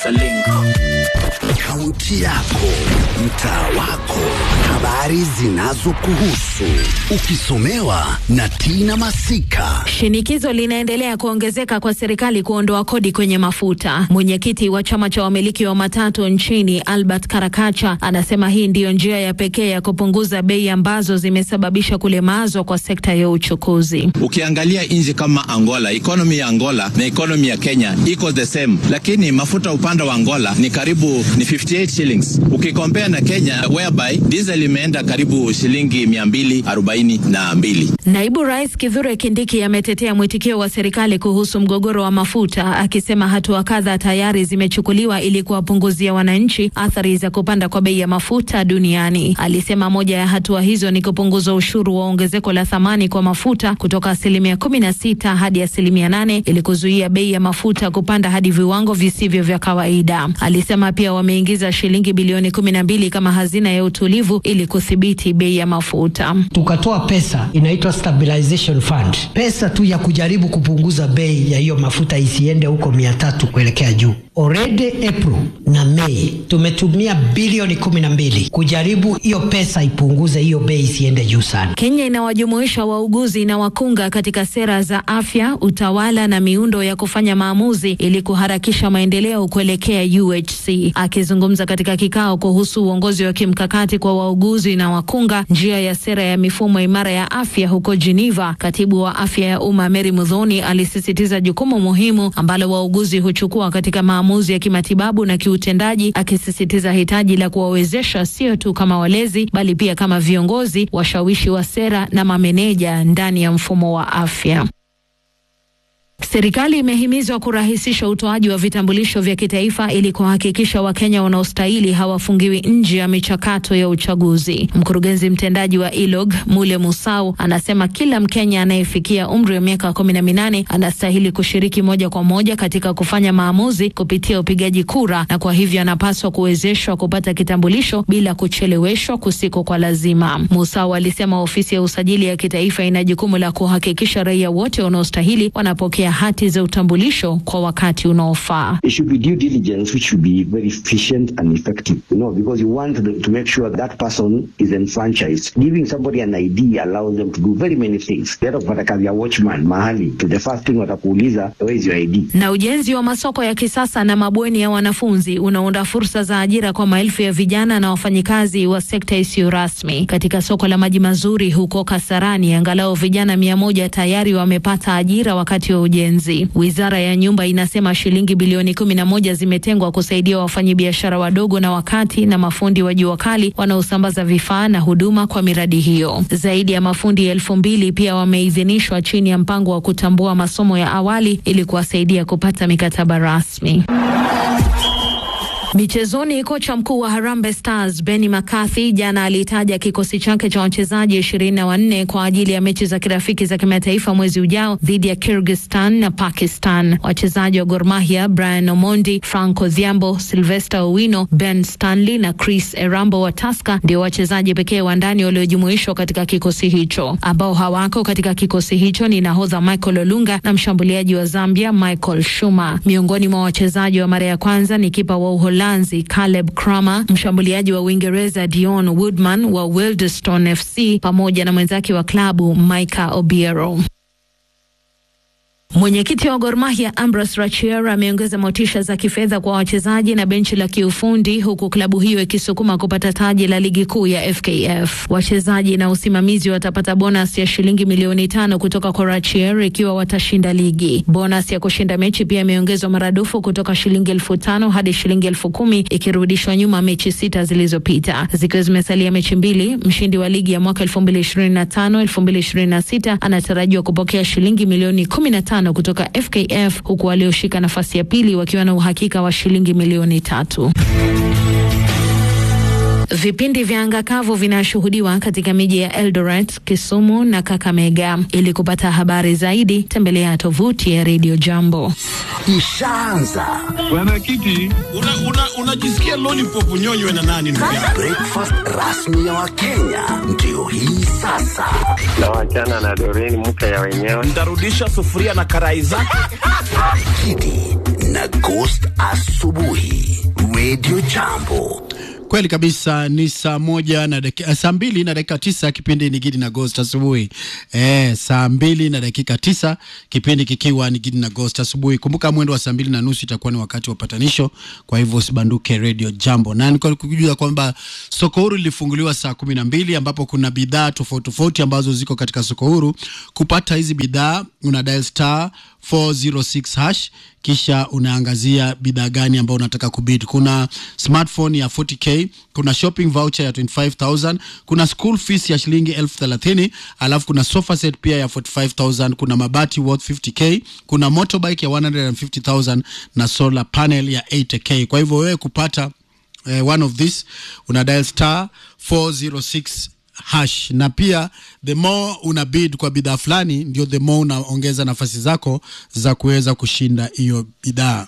Kaunti yako, mtaa wako, habari zinazokuhusu, ukisomewa na Tina Masika. Shinikizo linaendelea kuongezeka kwa serikali kuondoa kodi kwenye mafuta. Mwenyekiti wa chama cha wamiliki wa matatu nchini Albert Karakacha anasema hii ndiyo njia ya pekee ya kupunguza bei ambazo zimesababisha kulemazwa kwa sekta ya uchukuzi. Ukiangalia nchi kama Angola, ekonomi ya Angola na ekonomi ya Kenya iko the same, lakini mafuta upande wa Angola ni karibu ni 58 shillings ukikompea na Kenya whereby diesel imeenda karibu shilingi 242. Naibu Rais Kithure Kindiki ametetea mwitikio wa serikali kuhusu mgogoro wa mafuta akisema hatua kadha tayari zimechukuliwa ili kuwapunguzia wananchi athari za kupanda kwa bei ya mafuta duniani. Alisema moja ya hatua hizo ni kupunguza ushuru wa ongezeko la thamani kwa mafuta kutoka asilimia kumi na sita hadi asilimia nane ili kuzuia bei ya mafuta kupanda hadi viwango visivyo vya kawaida. Alisema pia wameingiza shilingi bilioni kumi na mbili kama hazina ya utulivu ili kudhibiti bei ya mafuta. Tukatoa pesa inaitwa stabilization fund, pesa tu ya kujaribu kupunguza bei ya hiyo mafuta isiende huko mia tatu kuelekea juu. Already April na Mei tumetumia bilioni kumi na mbili kujaribu hiyo pesa ipunguze hiyo bei isiende juu sana. Kenya inawajumuisha wauguzi na wakunga katika sera za afya, utawala na miundo ya kufanya maamuzi ili kuharakisha maendeleo kuelekea UHC. Akizungumza katika kikao kuhusu uongozi wa kimkakati kwa wauguzi na wakunga, njia ya sera ya mifumo imara ya afya huko Geneva, katibu wa afya ya umma Mary Mudhoni alisisitiza jukumu muhimu ambalo wauguzi huchukua katika maamuzi ya kimatibabu na kiutendaji, akisisitiza hitaji la kuwawezesha sio tu kama walezi bali pia kama viongozi, washawishi wa sera na mameneja ndani ya mfumo wa afya. Serikali imehimizwa kurahisisha utoaji wa vitambulisho vya kitaifa ili kuhakikisha Wakenya wanaostahili hawafungiwi nje ya michakato ya uchaguzi. Mkurugenzi mtendaji wa ILOG Mule Musau anasema kila Mkenya anayefikia umri wa miaka kumi na minane anastahili kushiriki moja kwa moja katika kufanya maamuzi kupitia upigaji kura, na kwa hivyo anapaswa kuwezeshwa kupata kitambulisho bila kucheleweshwa kusiko kwa lazima. Musau alisema ofisi ya usajili ya kitaifa ina jukumu la kuhakikisha raia wote wanaostahili wanapokea hati za utambulisho kwa wakati unaofaa. It should be due diligence which should be very efficient and effective, you know, because you want to, to make sure that person is enfranchised. Giving somebody an ID allows them to do very many things. Hata kupata kazi ya watchman mahali, the first thing watakuuliza where is your ID. Na ujenzi wa masoko ya kisasa na mabweni ya wanafunzi unaunda fursa za ajira kwa maelfu ya vijana na wafanyikazi wa sekta isiyo rasmi. Katika soko la maji mazuri huko Kasarani, angalau vijana mia moja tayari wamepata ajira wakati wa ujenzi. Wizara ya nyumba inasema shilingi bilioni kumi na moja zimetengwa kusaidia wafanyabiashara wadogo na wakati na mafundi wa jua kali wanaosambaza vifaa na huduma kwa miradi hiyo. Zaidi ya mafundi elfu mbili pia wameidhinishwa chini ya mpango wa kutambua masomo ya awali ili kuwasaidia kupata mikataba rasmi. Michezoni, kocha mkuu wa Harambee Stars Benny McCarthy jana alitaja kikosi chake cha wachezaji ishirini na wanne kwa ajili ya mechi za kirafiki za kimataifa mwezi ujao dhidi ya Kyrgyzstan na Pakistan. Wachezaji wa Gor Mahia Brian Omondi, Frank Odhiambo, Sylvester Owino, Ben Stanley na Chris Erambo wa Tusker ndio wachezaji pekee wa ndani waliojumuishwa katika kikosi hicho. Ambao hawako katika kikosi hicho ni nahodha Michael Olunga na mshambuliaji wa Zambia Michael Shuma. Miongoni mwa wachezaji wa mara ya kwanza ni kipa wa Uholanzi Caleb Kramer, mshambuliaji wa Uingereza Dion Woodman wa Wealdstone FC pamoja na mwenzake wa klabu Micah Obiero. Mwenyekiti wa Gor Mahia Ambrose Rachier ameongeza motisha za kifedha kwa wachezaji na benchi la kiufundi huku klabu hiyo ikisukuma kupata taji la ligi kuu ya FKF. Wachezaji na usimamizi watapata bonus ya shilingi milioni tano kutoka kwa Rachier ikiwa watashinda ligi. Bonus ya kushinda mechi pia imeongezwa maradufu kutoka shilingi elfu tano hadi shilingi elfu kumi ikirudishwa nyuma mechi sita zilizopita. Zikiwa zimesalia mechi mbili, mshindi wa ligi ya mwaka 2025 2026 anatarajiwa kupokea shilingi milioni 15 kutoka FKF huku walioshika nafasi ya pili wakiwa na uhakika wa shilingi milioni tatu. Vipindi vya anga kavu vinashuhudiwa katika miji ya Eldoret, Kisumu na Kakamega. Ili kupata habari zaidi, tembelea tovuti ya Radio Jambo. Ishaanza Mwenyekiti, unajisikia una, una lollipop nyonywe na nani? ndugu yangu? breakfast rasmi ya Wakenya ndio hii sasa. na wachana na Doreen mke ya wenyewe. Ntarudisha sufuria na karai zake. Kidi na Ghost asubuhi Radio Jambo. Kweli kabisa ni saa moja na dakika, saa mbili na dakika tisa kipindi ni Gidi na Ghost asubuhi. Eh, saa mbili na dakika tisa kipindi kikiwa ni Gidi na Ghost asubuhi. Kumbuka mwendo wa saa mbili na nusu itakuwa ni wakati wa patanisho, kwa hivyo usibanduke Radio Jambo. Na nilikuwa nikujua kwamba soko huru lilifunguliwa saa kumi na mbili ambapo kuna bidhaa tofauti tofauti ambazo ziko katika soko huru. Kupata hizi bidhaa una dial star 406 hash kisha unaangazia bidhaa gani ambayo unataka kubid. Kuna smartphone ya 40k, kuna shopping voucher ya 25000, kuna school fees ya shilingi elfu thelathini, alafu kuna sofa set pia ya 45000, kuna mabati worth 50k, kuna motorbike ya 150000 na solar panel ya 80k. Kwa hivyo wewe kupata eh, one of this una dial star 406 hash na pia the more una bid kwa bidhaa fulani ndio the more unaongeza nafasi zako za kuweza kushinda hiyo bidhaa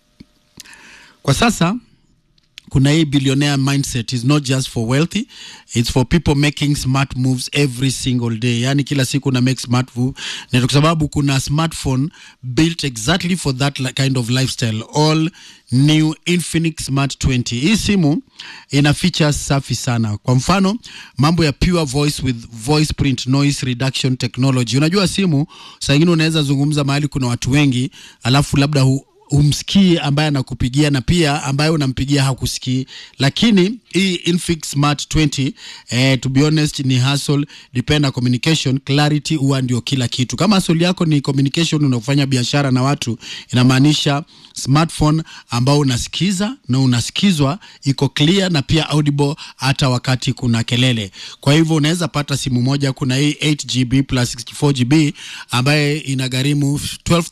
kwa sasa kuna hii billionaire mindset is not just for wealthy it's for people making smart moves every single day yani kila siku una make smart move na kwa sababu kuna smartphone built exactly for that li- kind of lifestyle all new Infinix Smart 20 hii simu ina features safi sana kwa mfano mambo ya pure voice with voice print noise reduction technology unajua simu saa ingine unaweza zungumza mahali kuna watu wengi alafu labda hu, umsikii ambaye anakupigia na pia ambaye unampigia hakusikii lakini hii Infix Smart 20 eh, to be honest ni hustle depend na communication clarity huwa ndio kila kitu kama hustle yako ni communication unafanya biashara na watu inamaanisha smartphone ambao unasikiza na unasikizwa iko clear na pia audible hata wakati kuna kelele kwa hivyo unaweza pata simu moja kuna hii 8GB plus 64GB ambaye inagharimu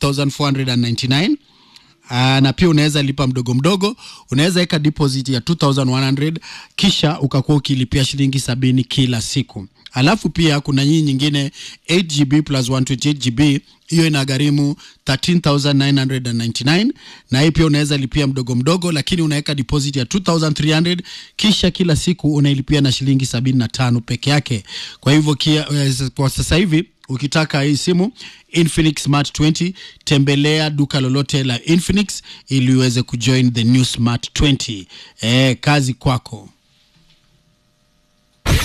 12499 Uh, na pia unaweza lipa mdogo mdogo unaweza weka deposit ya 2100 kisha ukakuwa ukilipia shilingi sabini kila siku alafu pia kuna nyii nyingine 8gb plus 128gb hiyo inagharimu 13999 na hii pia unaweza lipia mdogo mdogo lakini unaweka deposit ya 2300 kisha kila siku unailipia na shilingi 75 peke yake kwa hivyo kia, eh, kwa sasa hivi ukitaka hii simu Infinix Smart 20 tembelea duka lolote la Infinix ili uweze kujoin the new Smart 20 eh, kazi kwako